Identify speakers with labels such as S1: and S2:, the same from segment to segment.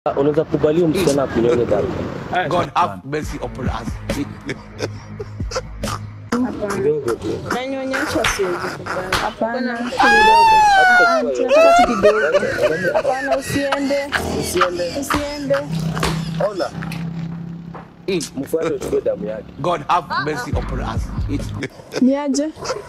S1: Unaweza kubalia msichana akunyonye damu
S2: God have mercy upon us.
S1: kidogo tu.
S3: Nanyonyesha siwezi kubali.
S4: Hapana.
S3: Kuna kidogo.
S4: Ah, ah, tunataka tu kidogo. Hapana, usiende.
S1: Usiende.
S4: Usiende.
S1: Ona. Mfuate uchukue damu yake.
S2: God have mercy upon us.
S4: Niaje?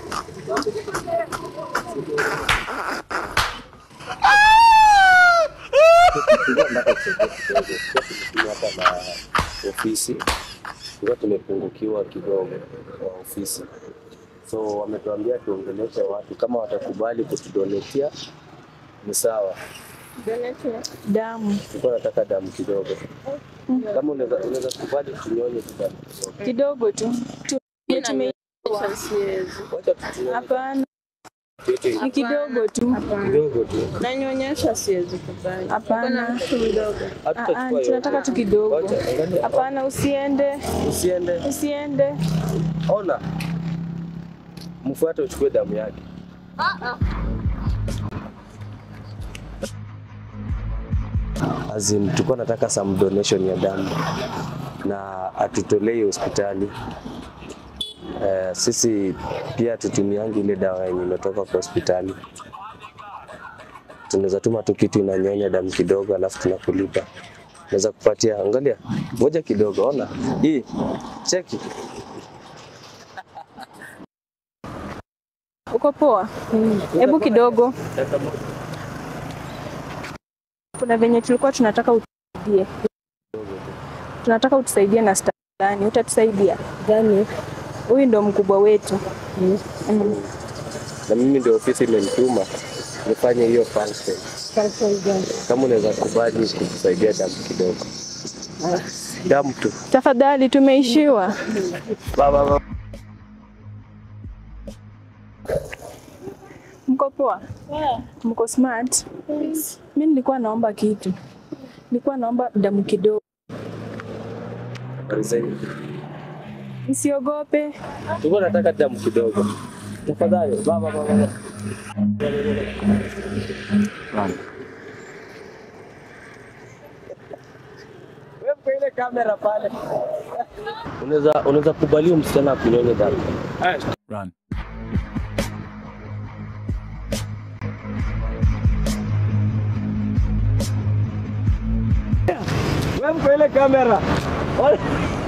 S1: Nataka kusaidia kidogo. Pia tumekuja hapa na ofisi. Tulikuwa tumepungukiwa kidogo kwa ofisi. So wametuambia tuongeleshe watu kama watakubali kutudonetia ni sawa.
S3: Donate.
S4: Damu.
S1: Tulikuwa nataka damu kidogo. Kama unaweza unaweza kubali tunyonye tu damu kidogo.
S4: Kidogo tu. Tu-
S3: Mimi
S4: tume-
S3: nanyonyesha siwezi.
S1: Wacha tunyonye
S4: Hapana,
S1: kitu
S4: ni kidogo tu.
S1: kidogo tu.
S3: Nanyonyesha siwezi kubali.
S4: Hapana.
S3: Kuna kidogo.
S4: Ah, ah,
S1: Hatutachukua
S4: tunataka
S1: yote.
S4: tu kidogo.
S1: Wacha, angalia.
S4: Hapana, usiende.
S1: Usiende.
S4: Usiende.
S1: Ona. Mfuate uchukue damu yake. Azin, tulikuwa nataka some donation ya damu na atutolei hospitali. Eh, sisi pia tutumiangi ile dawa yenye imetoka kwa hospitali. Tunaweza tuma tu kitu inanyonya damu kidogo, alafu tunakulipa. Naweza kupatia, angalia, ngoja kidogo, ona hii, cheki
S4: Uko poa? Hebu kidogo. Kuna venye tulikuwa tunataka utusaidie. Tunataka utusaidie na stani. Utatusaidia?
S3: Gani?
S4: Huyu ndo mkubwa wetu. Mm.
S1: na mimi ndio ofisi imenituma nifanye hiyo function. Kama unaweza kubali kutusaidia damu kidogo, damu tu.
S4: Tafadhali, tumeishiwa.
S1: Baba, baba.
S4: Mko poa? Mko smart? Mi nilikuwa naomba kitu, nilikuwa naomba damu kidogo.
S1: Habari zenu?
S4: Msiogope.
S1: Tulikuwa nataka damu kidogo, tafadhali. Baba, baba, baba. Wewe kwa ile kamera pale. Unaweza unaweza kubalia msichana akunyonye damu.
S2: Run.
S1: Wewe kwa ile kamera.